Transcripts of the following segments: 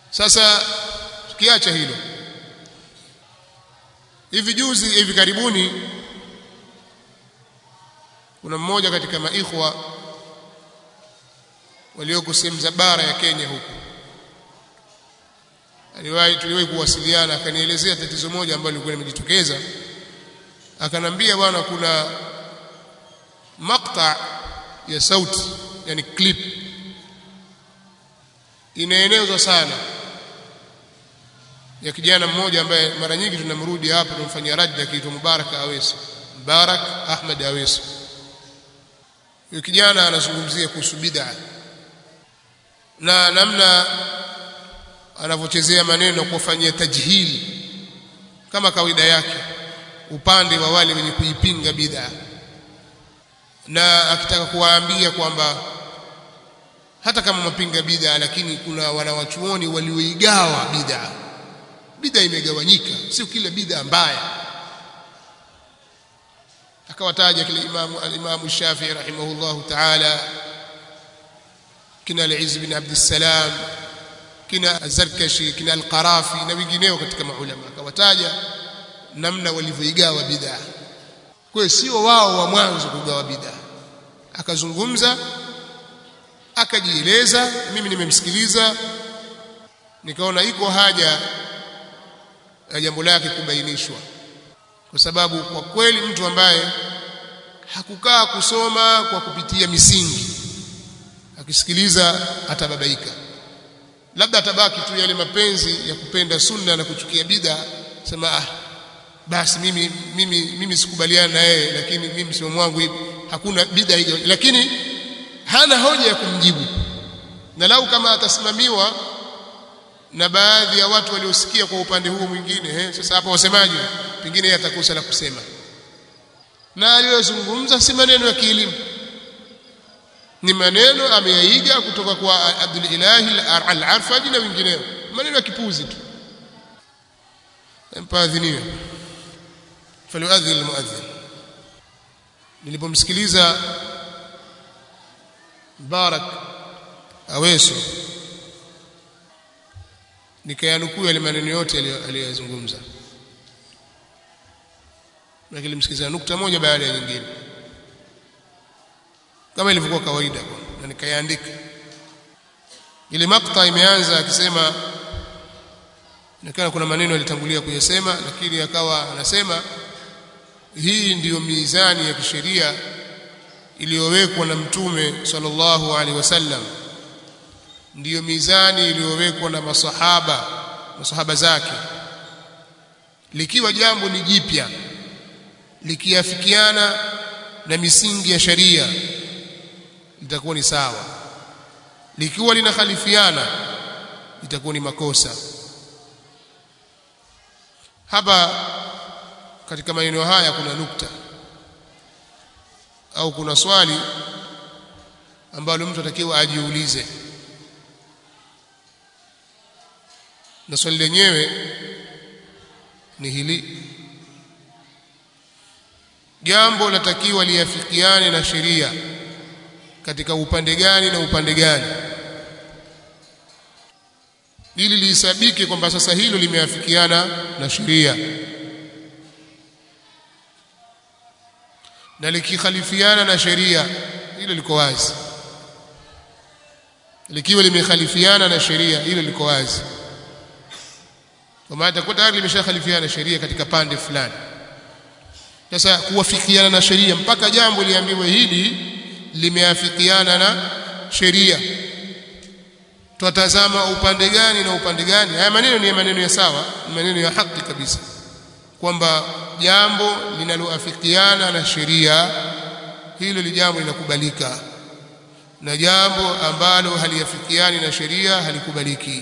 sasa tukiacha hilo hivi juzi hivi karibuni kuna mmoja katika maikhwa walioko sehemu za bara ya Kenya huku aliwahi tuliwahi kuwasiliana akanielezea tatizo moja ambalo lilikuwa limejitokeza akanambia bwana kuna makta ya sauti yani clip inaenezwa sana ya kijana mmoja ambaye mara nyingi tunamrudi hapa tumfanyia radda akiitwa Mubarak Aweso Mubarak Ahmed Aweso huyo kijana anazungumzia kuhusu bid'a na namna anavyochezea maneno kufanyia tajhili kama kawaida yake upande wa wale wenye kuipinga bid'a na akitaka kuwaambia kwamba hata kama mapinga bid'a lakini kuna wanawachuoni walioigawa bid'a bid'a imegawanyika sio kila bid'a mbaya akawataja kile imamu al-imamu Shafi'i rahimahullahu ta'ala kina al-Izz bin Abd salam kina Az-Zarkashi kina Al-Qarafi na wengineo katika maulama akawataja namna walivyoigawa bid'a kwa hiyo sio wao wa mwanzo kugawa bid'a akazungumza akajieleza mimi nimemsikiliza nikaona iko haja ya jambo lake kubainishwa kwa sababu kwa kweli mtu ambaye hakukaa kusoma kwa kupitia misingi akisikiliza atababaika labda atabaki tu yale mapenzi ya kupenda sunna na kuchukia bid'a sema ah basi mimi mimi mimi sikubaliana na yeye lakini mimi msimamo wangu hivi hakuna bid'a hiyo lakini hana hoja ya kumjibu na lau kama atasimamiwa na baadhi ya watu waliosikia kwa upande huo mwingine eh sasa hapa wasemaji pengine yeye atakosa la kusema na aliyozungumza si maneno ya kielimu ni maneno ameyaiga kutoka kwa Abdul Ilahi al-Arfaji na wengineo maneno ya kipuzi tu mpaadhiniwe falyuadhin almuadhin nilipomsikiliza Barak Aweso nikayanukuu yale maneno yote aliyozungumza na nilimsikiliza nukta moja baada ya nyingine kama ilivyokuwa kawaida na nikayaandika ile makta imeanza akisema inaonekana kuna maneno alitangulia kuyasema lakini akawa anasema hii ndiyo mizani ya kisheria iliyowekwa na mtume sallallahu alaihi wasallam ndiyo mizani iliyowekwa na masahaba masahaba zake likiwa jambo ni jipya likiafikiana na misingi ya sharia litakuwa ni sawa likiwa linakhalifiana itakuwa ni makosa hapa katika maneno haya kuna nukta au kuna swali ambalo mtu atakiwa ajiulize na swali lenyewe ni hili jambo latakiwa liafikiane na sheria katika upande gani na upande gani ili lihesabike kwamba sasa hilo limeafikiana na sheria na likikhalifiana na sheria hilo liko wazi likiwa limekhalifiana na sheria hilo liko wazi kwa maana itakuwa tayari limeshakhalifiana na sheria katika pande fulani sasa kuwafikiana na sheria mpaka jambo liambiwe hili limeafikiana na sheria tutazama upande gani na upande gani haya maneno ni maneno ya sawa ni maneno ya haki kabisa kwamba jambo linaloafikiana na sheria hilo li jambo linakubalika na jambo ambalo haliafikiani na sheria halikubaliki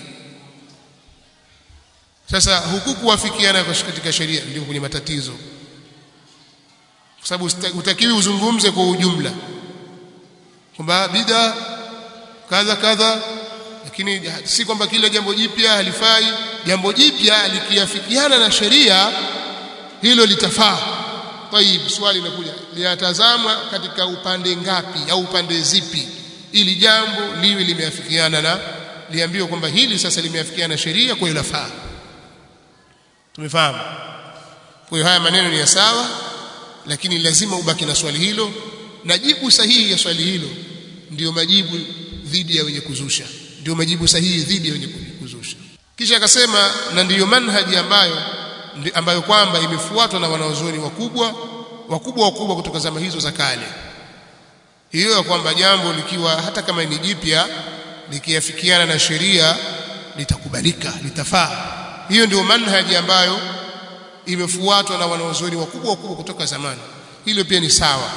sasa huku kuafikiana katika sheria ndio kwenye matatizo kwa sababu utakiwi uzungumze kwa ujumla kwamba bid'a kadha kadha lakini si kwamba kila jambo jipya halifai jambo jipya likiafikiana na sheria hilo litafaa tayib swali linakuja linatazamwa katika upande ngapi au upande zipi ili jambo liwe limeafikiana na liambiwe kwamba hili sasa limeafikiana na sheria kwa hiyo lafaa tumefahamu kwa hiyo haya maneno ni ya sawa lakini lazima ubaki na swali hilo na jibu sahihi ya swali hilo ndiyo majibu dhidi ya wenye kuzusha ndio majibu sahihi dhidi ya wenye kuzusha kisha akasema na ndiyo manhaji ambayo ndi, ambayo kwamba imefuatwa na wanaozoni wakubwa wakubwa wakubwa kutoka zama hizo za kale hiyo ya kwamba jambo likiwa hata kama ni jipya likiafikiana na sheria litakubalika litafaa hiyo ndio manhaji ambayo imefuatwa na wanaozoni wakubwa wakubwa kutoka zamani hilo pia ni sawa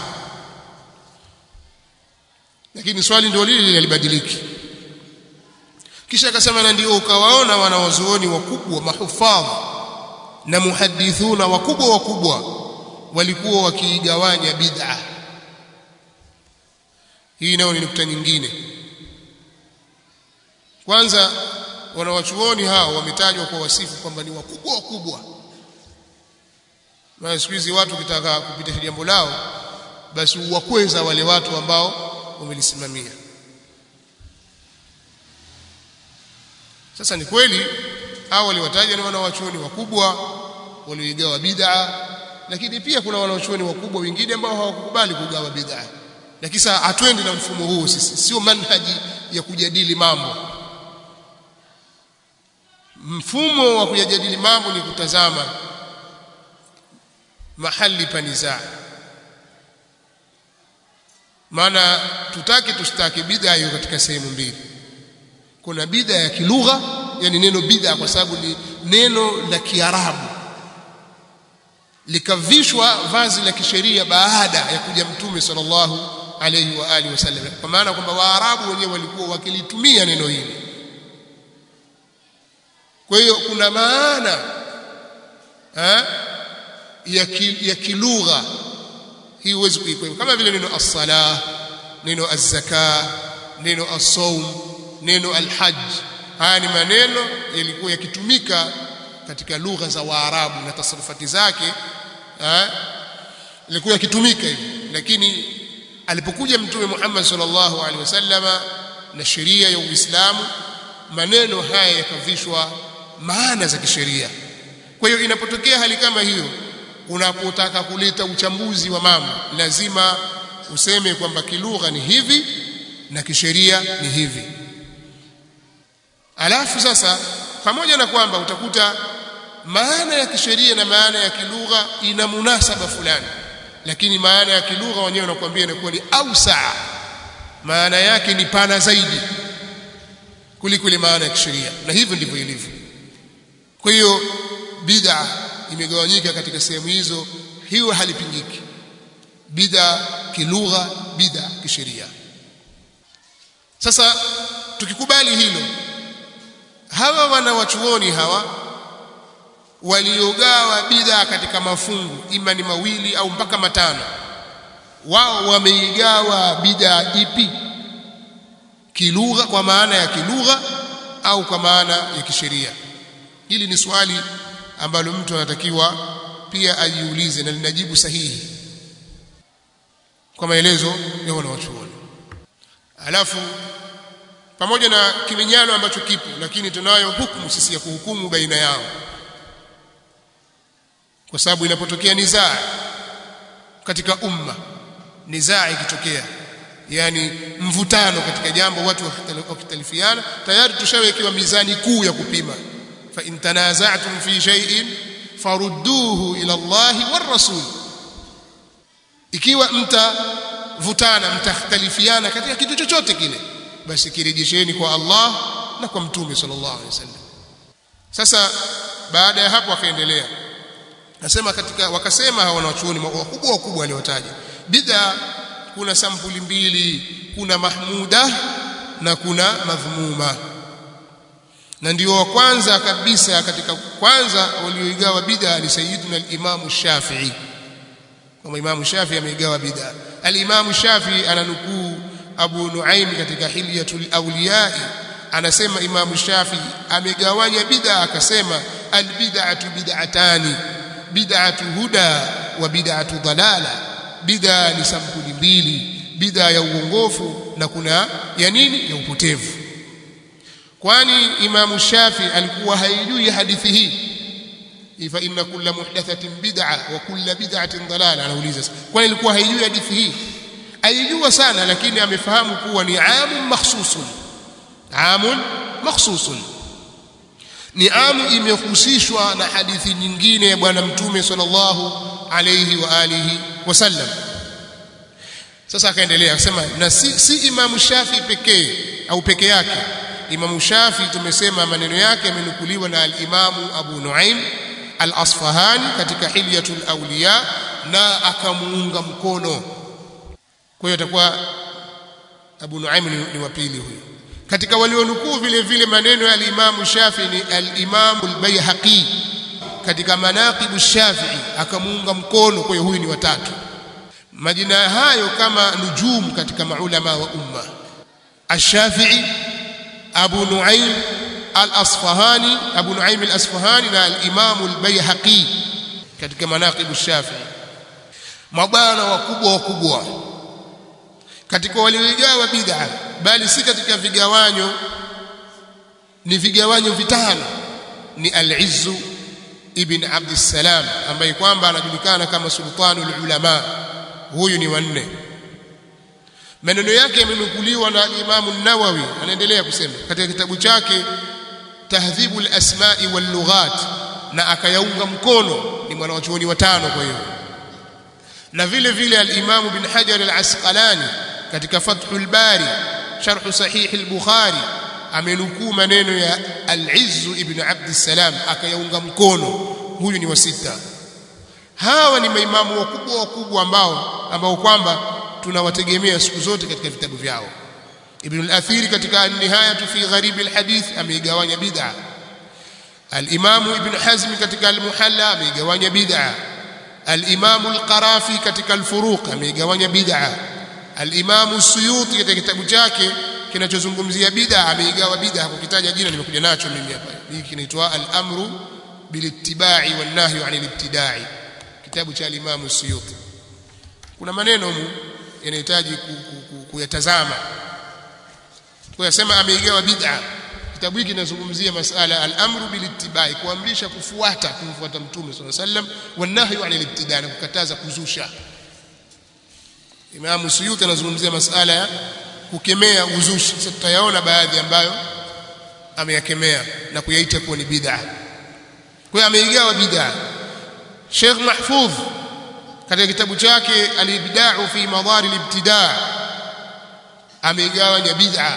lakini swali ndio lile halibadiliki kisha akasema na ndio ukawaona wanawazuoni wakubwa mahufadh na muhadithuna wakubwa wakubwa walikuwa wakiigawanya bid'a hii nayo ni nukta nyingine kwanza wanawachuoni hao wametajwa kwa wasifu kwamba ni wakubwa wakubwa na siku hizi watu kitaka kupitisha jambo lao basi uwakweza wale watu ambao wamelisimamia sasa ni kweli hao waliwataja ni wanawachuoni wakubwa walioigawa bid'a lakini pia kuna wanawachuoni wakubwa wengine ambao hawakukubali kugawa bid'a lakini sasa hatuendi na mfumo huu sisi sio manhaji ya kujadili mambo mfumo wa kujadili mambo ni kutazama mahali pa nizaa maana tutaki tushtaki bid'a hiyo katika sehemu mbili kuna bid'a ya kilugha yani neno bid'a kwa sababu ni neno la kiarabu likavishwa vazi la kisheria baada ya kuja mtume sallallahu alayhi wa alihi wasallam kwa maana kwamba waarabu wenyewe walikuwa wakilitumia neno hili kwa hiyo kuna maana ha? ya, ki, ya kilugha hii huwezi kuikwepa kama vile neno as-salah neno az-zaka neno as-sawm neno al-hajj haya ni maneno yalikuwa yakitumika katika lugha za Waarabu na tasarufati zake yalikuwa yakitumika hivi lakini alipokuja mtume Muhammad sallallahu alaihi wasallama na sheria ya Uislamu maneno haya yakavishwa maana za kisheria kwa hiyo inapotokea hali kama hiyo unapotaka kuleta uchambuzi wa mambo lazima useme kwamba kilugha ni hivi na kisheria ni hivi alafu sasa pamoja na kwamba utakuta maana ya kisheria na maana ya kilugha ina munasaba fulani lakini maana ya kilugha wenyewe wanakuambia inakuwa ni ausaa maana yake ni pana zaidi kuliko ile maana ya kisheria na hivyo ndivyo ilivyo kwa hiyo bid'a imegawanyika katika sehemu hizo hiyo halipingiki bid'a kilugha bid'a kisheria sasa tukikubali hilo hawa wanawachuoni hawa waliogawa bid'a katika mafungu ima ni mawili au mpaka matano wao wameigawa bid'a ipi kilugha kwa maana ya kilugha au kwa maana ya kisheria hili ni swali ambalo mtu anatakiwa pia ajiulize na linajibu sahihi kwa maelezo ya wanawachuoni alafu pamoja na kiminyano ambacho kipo lakini tunayo hukumu sisi ya kuhukumu baina yao kwa sababu inapotokea nizaa katika umma nizaa ikitokea yani mvutano katika jambo watu wakitalifiana tayari tushawekewa mizani kuu ya kupima fa in tanaza'tum fi shay'in farudduhu ila Allah war rasul ikiwa mtavutana mtakhtalifiana katika kitu chochote kile basi kirejesheni kwa Allah na kwa mtume sallallahu alaihi wasallam sasa baada ya hapo akaendelea nasema katika wakasema hawa wanachuoni wakubwa wakubwa waliotaja bid'a kuna sampuli mbili kuna mahmuda na kuna madhmuma na ndio wa kwanza kabisa katika kwanza walioigawa bid'a ni sayyiduna al-Imam Shafi'i kama Imam Shafi'i ameigawa bid'a al-Imam Shafi'i ananukuu Abu Nuaim katika Hilyatul Awliya anasema Imam Shafi'i amegawanya bid'a akasema al-bid'atu bid'atani bid'atu huda wa bid'atu dalala bid'a ni sampuli mbili bid'a ya uongofu na kuna ya nini ya upotevu kwani imamu shafi alikuwa haijui hadithi hii fa inna kulla muhdathatin bid'a wa kulla bid'atin dalala anauliza kwani alikuwa haijui hadithi hii aijua sana lakini amefahamu kuwa ni amun makhsusun amun makhsusun ni amu imehusishwa na hadithi nyingine ya bwana mtume sallallahu alayhi wa alihi wasallam sasa akaendelea akasema na si, si imamu shafi pekee au peke yake imamu shafi tumesema maneno yake yamenukuliwa na al-imamu abu nuaim al-asfahani katika hilyatul awliya na akamuunga mkono kwa hiyo atakuwa abu nuaim ni, ni wa pili huyo katika walionukuu vile vile maneno ya al-imamu shafi ni al-imamu al-bayhaqi katika manaqibu shafi'i akamuunga mkono kwa hiyo huyu ni watatu majina hayo kama nujum katika maulama wa umma ash-shafi'i abu nuaim al-asfahani abu nuaim al-asfahani na al-imam al-bayhaqi katika manaqibu shafi'i mabwana wakubwa wakubwa katika walioigawa bid'a bali si katika vigawanyo ni vigawanyo vitano ni al-izzu ibn Abd salam ambaye kwamba anajulikana kama sultanul ulama huyu ni wanne maneno yake yamenukuliwa na Imam an-Nawawi anaendelea kusema katika kitabu chake Tahdhibul Asma'i wal Lughat na akayaunga mkono ni mwanachuoni watano kwa hiyo na vile vile al-Imam Ibn Hajar al-Asqalani katika Fathul Bari sharh sahih al-Bukhari amenukuu maneno ya al-Izz ibn Abd salam akayaunga mkono huyu ni wa sita hawa ni maimamu wakubwa wakubwa ambao ambao kwamba tunawategemea siku zote katika vitabu vyao Ibn al-Athiri katika an-Nihaya fi Gharib al-Hadith ameigawanya bid'a al-Imam Ibn Hazm katika al-Muhalla ameigawanya bid'a al-Imam al-Qarafi katika al-Furuq ameigawanya bid'a al-Imam as-Suyuti katika kitabu chake kinachozungumzia bid'a ameigawa bid'a hakukitaja jina nimekuja nacho mimi hapa hiki kinaitwa al-amru bilittiba'i wan nahyu 'anil ibtida'i kitabu cha al-Imam as-Suyuti kuna maneno mu yanahitaji kuyatazama kwa yasema ameigawa bid'a kitabu hiki kinazungumzia masala al-amru bilittiba'i kuamrisha kufuata kumfuata mtume sallallahu alayhi wasallam wan nahyu 'anil ibtida'i kukataza kuzusha Imam Suyuti anazungumzia masala ya kukemea uzushi sasa tutayaona baadhi ambayo ameyakemea na kuyaita kuwa ni bid'a kwa hiyo ameigawa bid'a Sheikh Mahfudh katika kitabu chake al-ibda'u fi madari al-ibtida' ameigawanya bid'a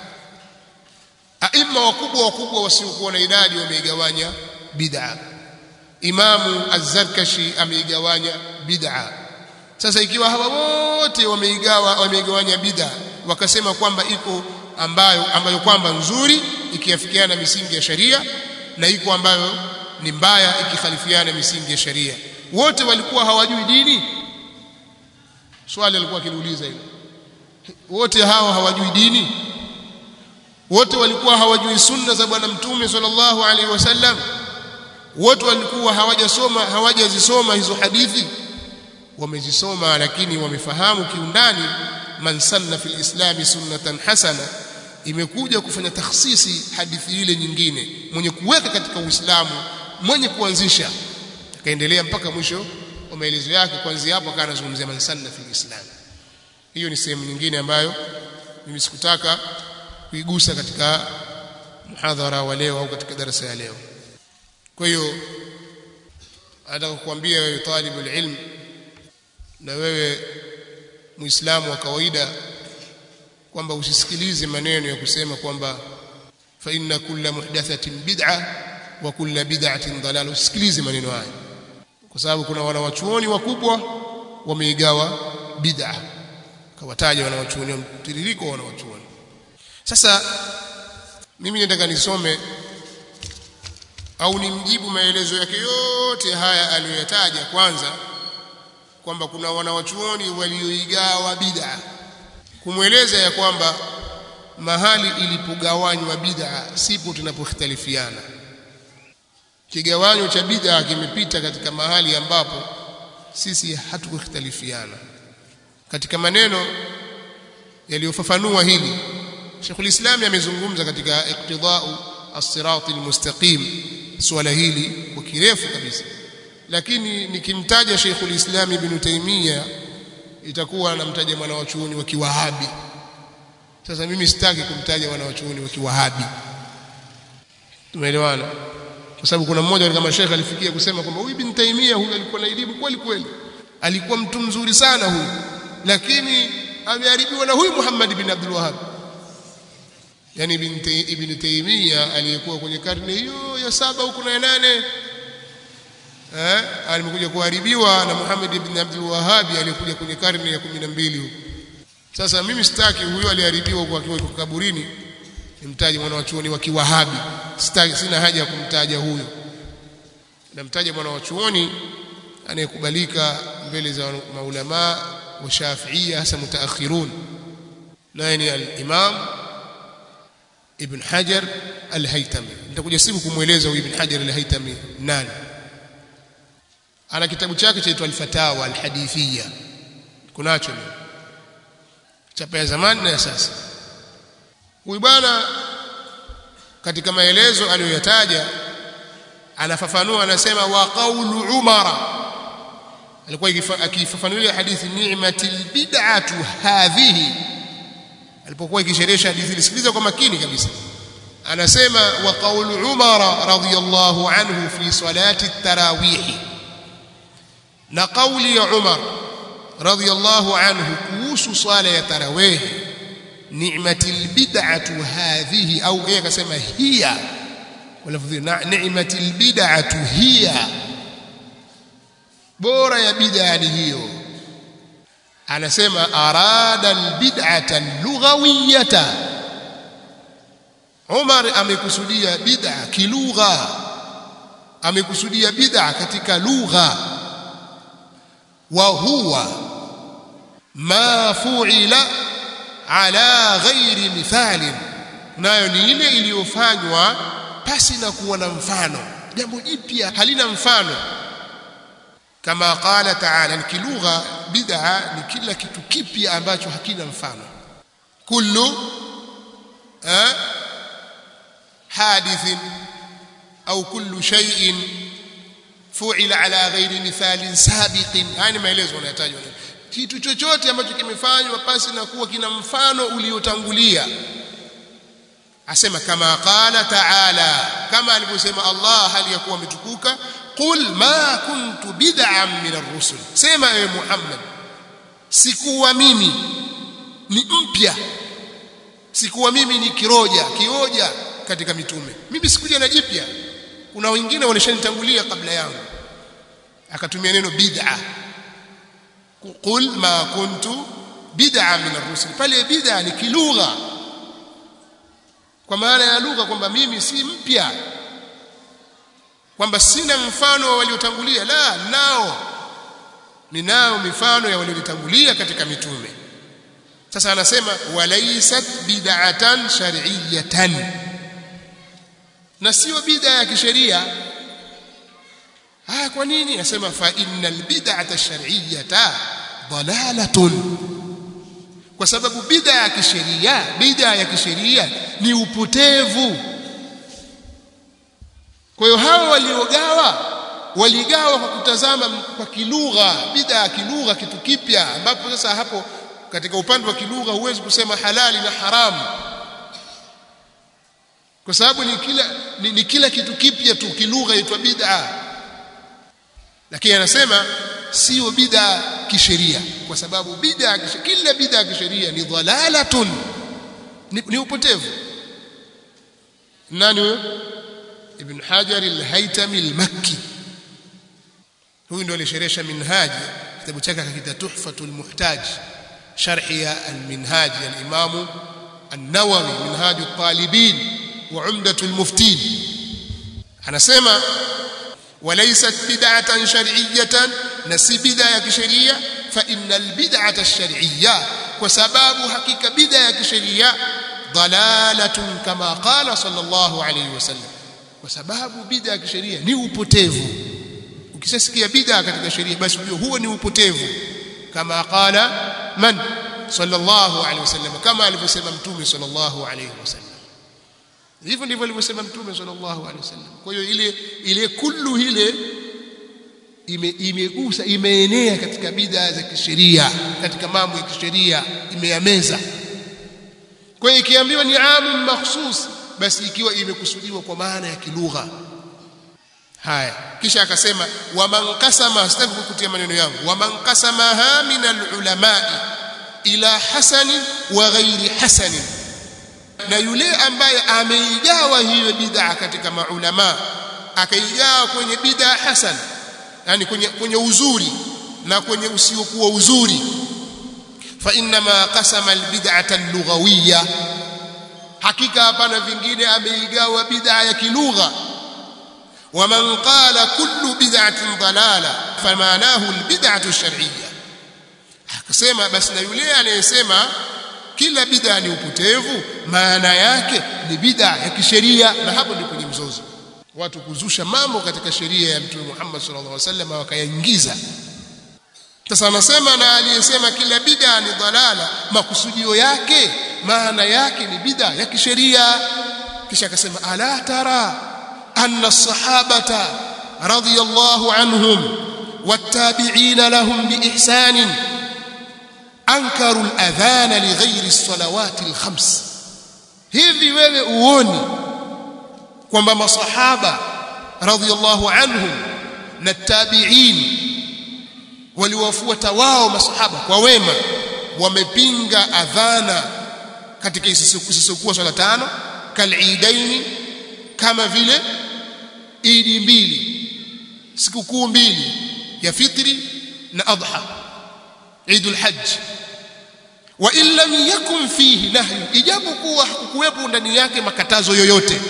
aima wakubwa wakubwa wasiokuwa na idadi wameigawanya bid'a Imamu Az-Zarkashi ameigawanya bid'a sasa ikiwa hawa wote wameigawa wameigawanya bid'a wakasema kwamba iko ambayo ambayo kwamba nzuri ikiafikiana misingi ya sharia na iko ambayo ni mbaya ikikhalifiana misingi ya sharia wote walikuwa hawajui dini swali alikuwa akiliuliza hilo wote hao hawajui dini wote walikuwa hawajui sunna za bwana mtume sallallahu alaihi wasallam wote walikuwa hawajasoma hawajazisoma hizo hadithi wamezisoma lakini wamefahamu kiundani man sanna fil islami sunnatan hasana imekuja kufanya takhsisi hadithi ile nyingine mwenye kuweka katika uislamu mwenye kuanzisha akaendelea mpaka mwisho wa maelezo yake kuanzia hapo akawa anazungumzia man sanna fil islam hiyo ni sehemu nyingine ambayo mimi sikutaka kuigusa katika muhadhara wa leo au katika darasa ya leo kwa hiyo nataka kukuambia wewe talibul ilm na wewe muislamu wa kawaida kwamba usisikilize maneno ya kusema kwamba fa inna kulla muhdathatin bid'a wa kulla bid'atin dalal usisikilize maneno haya kwa sababu kuna wanawachuoni wakubwa wameigawa bid'a kawataja wanawachuoni mtiririko wa wanawachuoni sasa mimi nataka nisome au nimjibu maelezo yake yote haya aliyoyataja kwanza kwamba kuna wanawachuoni walioigawa bid'a kumweleza ya kwamba mahali ilipogawanywa bid'a sipo tunapoختلفiana kigawanyo cha bid'a kimepita katika mahali ambapo sisi hatukuختلفiana katika maneno yaliyofafanua hili Sheikhul Islam amezungumza katika iqtidau as-sirat al-mustaqim swala hili kwa kirefu kabisa lakini nikimtaja Sheikhul Islam Ibn Taymiyyah itakuwa namtaja mwana wa chuoni wa Kiwahabi sasa mimi sitaki kumtaja mwana wa chuoni wa Kiwahabi tumeelewana kwa sababu kuna mmoja kama Sheikh alifikia kusema kwamba huyu Ibn Taymiyyah huyu alikuwa na elimu kweli kweli alikuwa mtu mzuri sana huyu lakini ameharibiwa na huyu Muhammad bin Abdul Wahhab yani Ibn Taymiyyah aliyekuwa kwenye karne hiyo ya saba huko na ya nane eh alimekuja kuharibiwa na Muhammad ibn Abdul Wahhab aliyekuja kwenye karne ya 12 huko sasa mimi sitaki huyo aliharibiwa kwa akiwa kaburini nimtaje mwana wa chuoni wa Kiwahabi sitaki sina haja ya kumtaja huyo namtaja mwana wa chuoni anayekubalika mbele za maulama wa Shafi'ia hasa mutaakhirun naye ni al-Imam Ibn Hajar al-Haytami nitakuja siku kumweleza huyu Ibn Hajar al-Haytami nani ana kitabu chake chaitwa al-Fatawa al-Hadithiyya kunacho chapa ya zamani na ya sasa huyu bwana katika maelezo aliyoyataja anafafanua anasema wa qawlu umara alikuwa akifafanulia hadithi ni'matil bid'atu hadhihi alipokuwa ikisherehesha hadithi sikiliza kwa makini kabisa anasema wa qawlu umara radiyallahu anhu fi salati at-tarawih na qawli ya umar radiyallahu anhu kuhusu swala ya tarawih ni'matil bid'atu hadhihi au yeye akasema hiya walafudhi ni'matil bid'atu hiya bora ya bid'a ni hiyo anasema arada albid'ata lughawiyata Umar amekusudia bid'a kilugha amekusudia bid'a katika lugha wa huwa ma fu'ila ala ghairi mithalin nayo ni ile iliyofanywa pasi na kuwa na mfano jambo jipya halina mfano kama qala ta'ala kilugha bid'a ni kila kitu kipya ambacho hakina mfano kullu eh hadithin au kullu shay'in fu'ila ala ghairi mithalin sabiqin yani maelezo yanayotajwa kitu chochote ambacho kimefanywa pasi na kuwa kina mfano uliotangulia asema kama qala ta'ala kama alivyosema Allah hali ya kuwa ametukuka qul ma kuntu bid'an min ar-rusul sema ewe Muhammad sikuwa mimi ni mpya sikuwa mimi ni kiroja kioja katika mitume mimi sikuja na jipya kuna wengine walishanitangulia kabla yangu akatumia neno bid'a qul ma kuntu bid'a min ar-rusul pale bid'a ni kilugha kwa maana ya lugha kwamba mimi si mpya kwamba sina mfano wa waliotangulia la nao ninao mifano ya waliotangulia katika mitume sasa anasema walaysat bid'atan shar'iyyatan na sio bid'a ya kisheria ah kwa nini anasema fa innal bid'ata shar'iyyata dalalatun kwa sababu bid'a ya kisheria bid'a ya kisheria ni upotevu kwa hiyo hao waliogawa waligawa kwa kutazama kwa kilugha bid'a ya kilugha kitu kipya ambapo sasa hapo katika upande wa kilugha huwezi kusema halali na haramu kwa sababu ni kila ni, ni kila kitu kipya tu kilugha itwa bid'a lakini anasema sio bid'a kisheria kwa sababu bid'a kila bid'a kisheria ni dhalalatun ni, ni upotevu nani huyo ibn hajar al-haytami al-makki huyu ndio alisherehesha minhaj kitabu chake akakita tuhfatul muhtaj sharhi ya al-minhaj al-imam an-nawawi minhaj at-talibin wa umdatul muftin anasema وليست بدعة شرعية نسي بدعة كشرية فإن البدعة الشرعية وسباب حقيقة بدعة كشرية ضلالة كما قال صلى الله عليه وسلم وسباب بدعة كشرية ni upotevu ukishasikia bid'a katika sheria basi huo huo ni upotevu kama qala man sallallahu alaihi wasallam kama alivyosema mtume sallallahu alaihi wasallam hivyo ndivyo alivyosema mtume sallallahu alaihi wasallam kwa hiyo ile ile kullu ile ime, imegusa imeenea katika bid'a za kisheria katika mambo ya kisheria imeyameza kwa hiyo ikiambiwa ni amu makhsus basi ikiwa imekusudiwa kwa maana ya kilugha haya kisha akasema waman qasama sitaki kukutia maneno yangu waman qasamaha min alulama'i ila hasani wa ghairi hasani na yule ambaye ameigawa hiyo bid'a katika maulama akaigawa kwenye bid'a hasan yani kwenye, kwenye uzuri na kwenye usiokuwa uzuri fa inma qasama albid'ata allughawiyya hakika hapana vingine ameigawa bid'a ya kilugha ومن قال كل بدعة ضلالة فمعناه البدعة الشرعية akasema basi na yule anayesema kila bid'a ni upotevu maana yake ni bid'a ya kisheria na hapo ndipo kwenye mzozo watu kuzusha mambo katika sheria ya mtume Muhammad sallallahu alaihi wasallam wakayaingiza sasa anasema na aliyesema kila bid'a ni dalala makusudio yake maana yake ni bid'a ya kisheria kisha akasema ala tara أن الصحابة رضي الله عنهم والتابعين لهم بإحسان أنكروا الأذان لغير الصلوات الخمس hivi wewe uoni kwamba masahaba radhiallahu anhum na tabiin waliwafuata wao masahaba kwa wema wamepinga adhana katika isisokuwa swala tano kalidaini kama vile idi mbili sikukuu mbili ya fitri na adha idul hajj wa in lam yakun fihi nahyu ijapokuwa hakukuwepo ndani yake makatazo yoyote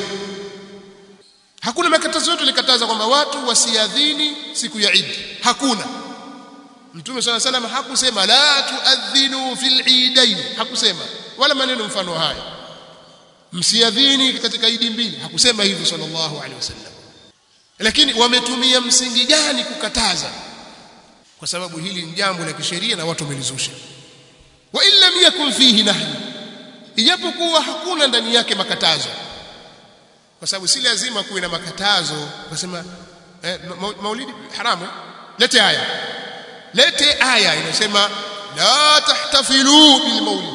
hakuna makatazo yote likataza kwamba watu wasiadhini siku ya idi hakuna mtume swalla salam hakusema la tuadhinu fil idain hakusema wala maneno mfano haya msiadhini katika idi mbili hakusema hivyo sallallahu alaihi wasallam lakini wametumia msingi gani kukataza kwa sababu hili ni jambo la kisheria na watu wamelizusha wa in lam yakun fihi nahyi ijapokuwa hakuna ndani yake makatazo kwa sababu si lazima kuwe na makatazo kusema eh, maulidi haramu lete aya lete aya inasema la tahtafilu bil maulid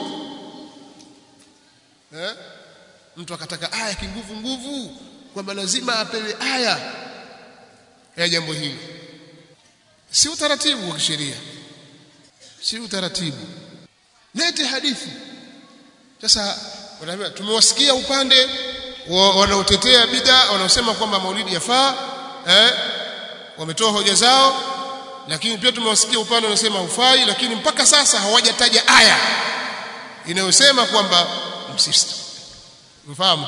eh mtu akataka aya kinguvu nguvu kwamba lazima apewe aya ya jambo hili si utaratibu wa kisheria si utaratibu lete hadithi sasa wanaambia tumewasikia upande wanaotetea bid'a wanaosema kwamba maulidi yafaa eh wametoa hoja zao lakini pia tumewasikia upande wanaosema hufai lakini mpaka sasa hawajataja aya inayosema kwamba msista mfahamu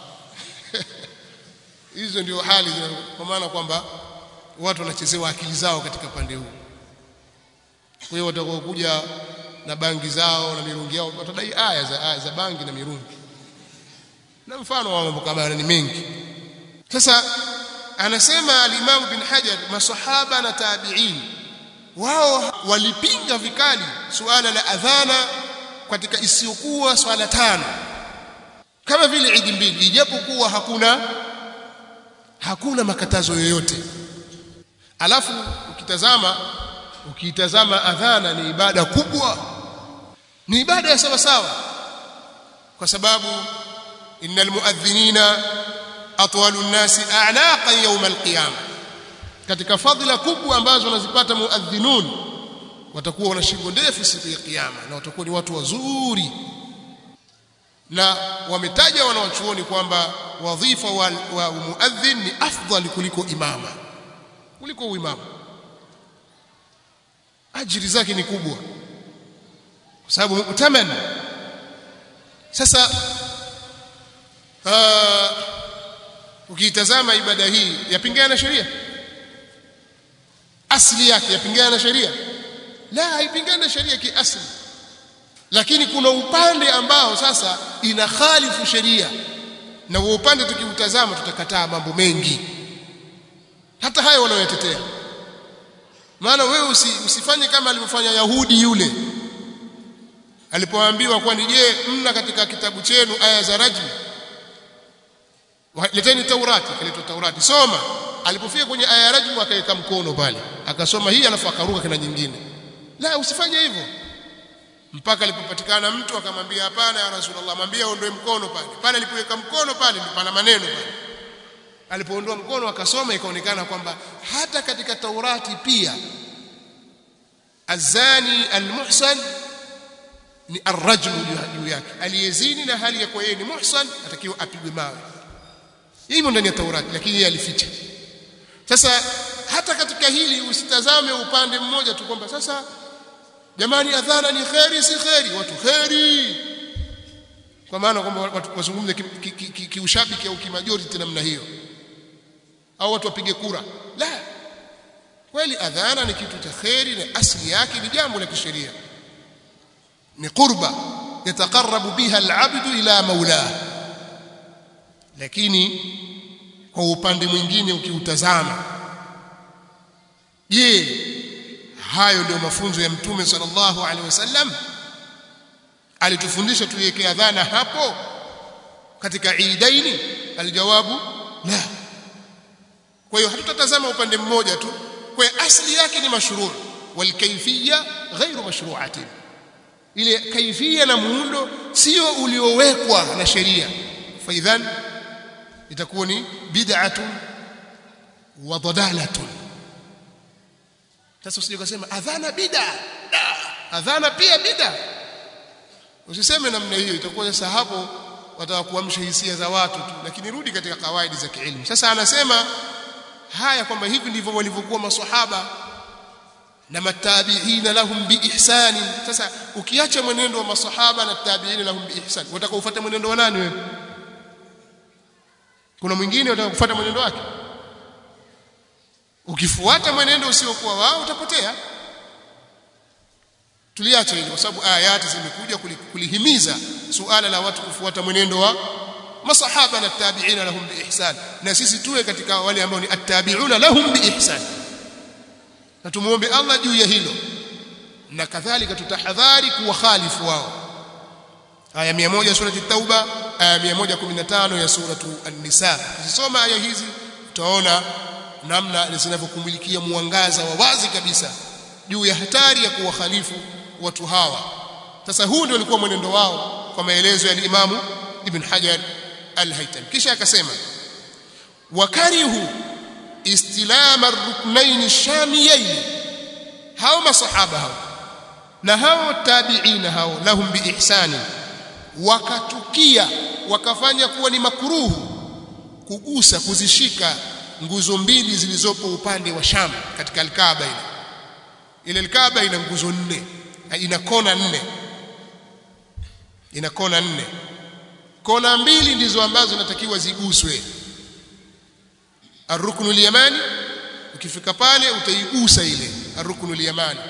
hizo ndio hali kwa maana kwamba watu wanachezewa akili zao katika pande huu kwa hiyo watakaokuja na bangi zao na mirungi yao watadai aya za aya za bangi na mirungi na mfano wa mambo kama ni mengi sasa anasema al-Imam bin Hajar masahaba na tabi'in wao walipinga vikali suala la adhana katika isiyokuwa swala tano kama vile idi mbili ijapokuwa hakuna hakuna makatazo yoyote alafu ukitazama ukitazama adhana ni ibada kubwa ni ibada ya sawa sawa kwa sababu innal muadhdhinina atwalu nnasi a'naqan yawm alqiyama katika fadhila kubwa ambazo wanazipata muadhdhinun watakuwa wana shingo ndefu siku ya kiyama na watakuwa ni watu wazuri na wametaja wanawachuoni kwamba wadhifa wa, wa muadhin ni afdal kuliko imama kuliko uimamu ajiri zake ni kubwa kwa sababu mu'taman sasa uh, ukiitazama ibada hii yapingana na sheria asili yake yapingana na sheria la haipingani na sheria kiasili lakini kuna upande ambao sasa inakhalifu sheria na huo upande tukiutazama tutakataa mambo mengi hata hayo wanayotetea maana wewe usi, usifanye kama alivyofanya Yahudi yule alipoambiwa kwani je mna katika kitabu chenu aya za rajmu leteni taurati kaletwa taurati soma alipofika kwenye aya ya rajmu akaweka mkono pale akasoma hii alafu akaruka kana nyingine la usifanye hivyo mpaka alipopatikana mtu akamwambia hapana ya rasulullah mwambie aondoe mkono pale pale alipoweka mkono pale ndipo pana maneno pale alipoondoa mkono akasoma ikaonekana kwamba hata katika taurati pia azani almuhsan ni arrajmu juu yake aliyezini na hali ya kuwa yeye ni muhsan atakiwa apigwe mawe hivyo ndani ya taurati lakini yeye alificha sasa hata katika hili usitazame upande mmoja tu kwamba sasa jamani adhana ni kheri si kheri watu kheri kwa maana kwamba watu wazungumze kiushabiki au kimajority namna hiyo au watu wapige kura la kweli adhana ni kitu cha kheri na asili yake ni jambo la kisheria ni qurba yataqarrabu biha al'abdu ila maulah lakini kwa upande mwingine ukiutazama je hayo ndio mafunzo ya mtume sallallahu alaihi wasallam alitufundisha tuiweke adhana hapo katika idaini aljawabu la kwa hiyo hatutatazama upande mmoja tu kwa asli yake ni mashruu walkayfiyya ghairu mashru'atin ile kaifia na muundo sio uliowekwa na sheria faidhan itakuwa ni bid'atun wa dalalatun sasa usije kusema adhana bid'a adhana pia bid'a usiseme namna hiyo itakuwa sasa hapo wataka kuamsha hisia za watu tu lakini rudi katika kawaidi za kielimu sasa anasema haya kwamba hivi ndivyo walivyokuwa maswahaba na matabiina lahum biihsani sasa ukiacha mwenendo wa masahaba na tabiina lahum biihsan wataka ufuate mwenendo wa nani wewe kuna mwingine unataka kufuata mwenendo wake ukifuata mwenendo usiokuwa wao utapotea tuliacha hili kwa sababu ayati zimekuja kulihimiza suala la watu kufuata mwenendo wa masahaba na tabiina lahum biihsan na sisi tuwe katika wale ambao ni attabiuna lahum biihsan na tumuombe Allah juu ya hilo na kadhalika tutahadhari kuwakhalifu wao aya 100 surati at-tauba aya 115 ya suratu an-nisa ukisoma aya hizi utaona namna zinavyokumilikia mwangaza wa wazi kabisa juu ya hatari ya kuwakhalifu watu hawa sasa huu ndio ulikuwa mwenendo wao kwa maelezo ya Imamu Ibn Hajar al-Haytami kisha akasema wakarihu istilama ar-ruknayn ash-shamiyayn hao masahaba hao na hao tabi'ina hao lahum biihsani wakatukia wakafanya kuwa ni makruhu kugusa kuzishika nguzo mbili zilizopo upande wa Sham katika al-Kaaba ile ile al-Kaaba ina nguzo nne ina kona nne ina kona nne kona mbili ndizo ambazo zinatakiwa ziguswe arruknu al-yamani ukifika pale utaigusa ile arruknu al-yamani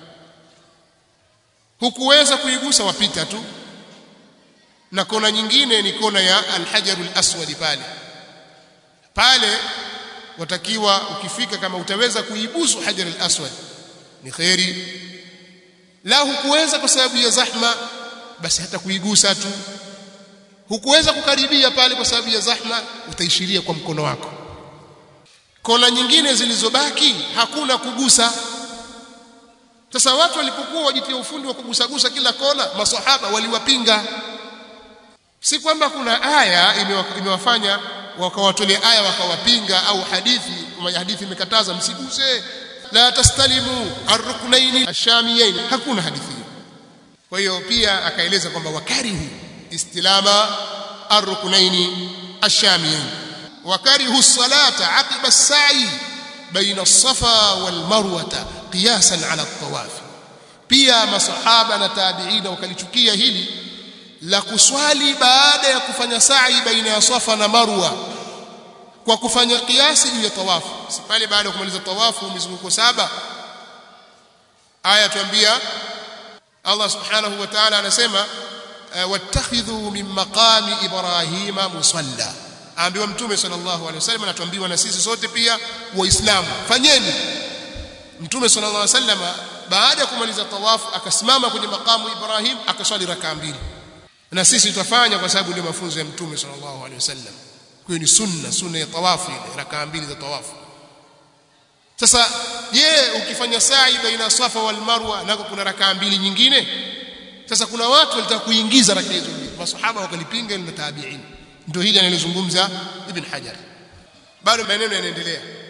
hukuweza kuigusa wapita tu na kona nyingine ni kona ya al-hajar al-aswad pale pale watakiwa ukifika kama utaweza kuibusu hajar al-aswad ni khairi la hukuweza kwa sababu ya zahma basi hata kuigusa tu hukuweza kukaribia pale kwa sababu ya zahma utaishiria kwa mkono wako kona nyingine zilizobaki hakuna kugusa sasa watu walipokuwa wajitia ufundi wa kugusagusa kila kona maswahaba waliwapinga si kwamba kuna aya imewafanya wakawatolea aya wakawapinga au hadithi hadithi imekataza msiguse la tastalimu arruknaini ashamiyain hakuna hadithi hiyo kwa hiyo pia akaeleza kwamba wakarihu istilama arruknaini ashamiyain wakarihu salata aqiba as-sa'i baina as-safa wal marwa qiyasan ala at-tawaf pia masahaba na tabi'ina wakalichukia hili la kuswali baada ya kufanya sa'i baina ya safa na marwa kwa kufanya kiasi juu ya tawafu si pale baada ya kumaliza tawafu mizunguko saba aya tuambia Allah subhanahu wa ta'ala anasema wattakhidhu min maqami ibrahima musalla ambiwa mtume sallallahu alaihi wasallam anatuambiwa na sisi sote pia waislamu fanyeni mtume sallallahu alaihi wasallam baada ya kumaliza tawafu akasimama kwenye makamu Ibrahim akaswali rakaa mbili na sisi tutafanya kwa sababu ndio mafunzo ya mtume sallallahu alaihi wasallam kwa hiyo ni sunna sunna ya tawafu ile rakaa mbili za tawafu sasa je ukifanya sa'i baina safa wal marwa nako kuna rakaa mbili nyingine sasa kuna watu walitaka kuingiza rakaa hizo mbili masahaba wakalipinga na tabi'in ndio hili analozungumza ibn hajar bado maneno yanaendelea